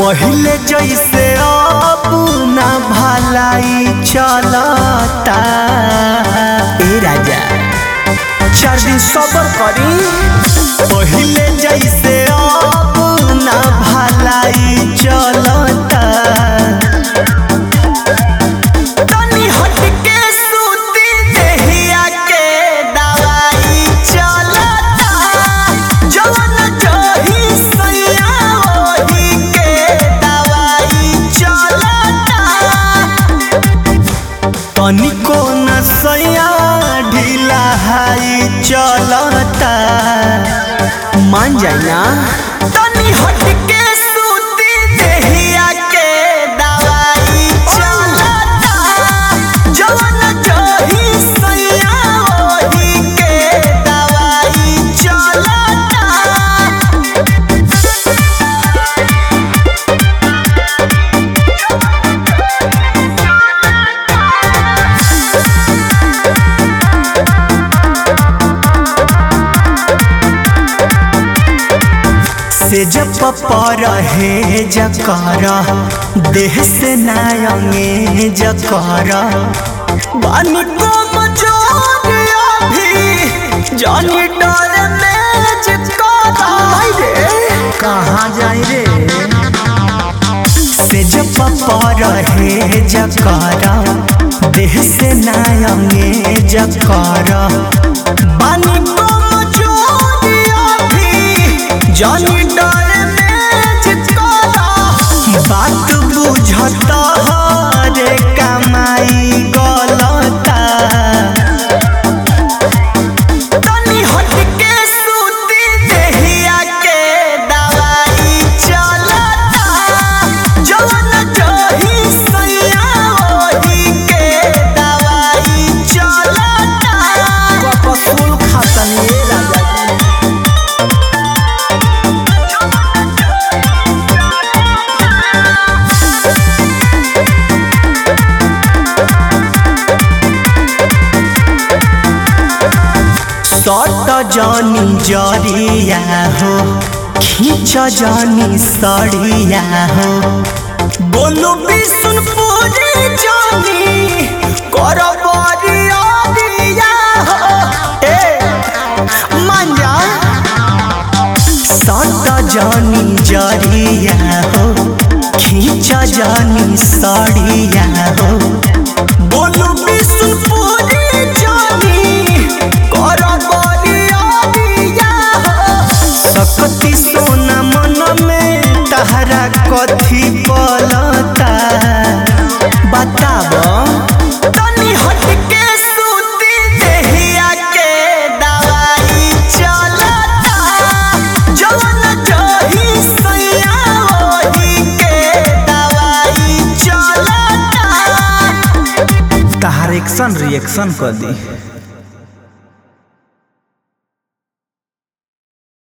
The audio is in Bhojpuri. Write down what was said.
पहिले जैसे अब ना भलाई चलता ए राजा चार दिन सबर करी पहिले जैसे अब ना भलाई चलता तनी हटके सूती देहिया के दवाई चलता जवन जही सैया ओही के दवाई चलता तनिको न सैया ढीला हाई चलता मान जाए ना तनी हटके सूती देहिया के दवाई चलता जवन जही सैया ओही के दवाई चलता से जब पर है जकर देह से नायंगे जकर बानी को मजोरिया भी जानी डर में जकर रे कहाँ जाई रे से जब पर है जकर देह से नायंगे जकर बानी को मजोरिया भी जानी डर में चिपकाला बात बुझता रे कमाई गलता तनी हटके सूती देहिया के दवाई चलता जवन जही सैया ओही के दवाई चलता कपसूल खातनी राजा सट जानी जरिया हो खींच जानी सड़िया हो बोलो बिसुन पूरी जानी कर बरिया हो ए मान जा सट जानी जरिया हो खींच जानी सड़िया हो बोलो बिसुन पूरी जानी कर बरिया हो सकती सोना मन में तहरा कथी पलता बताब तनी हटके सूती देहिया के दवाई चलता जवन जही सैया ओही के दवाई चलता तहार एक्शन रिएक्शन कर दी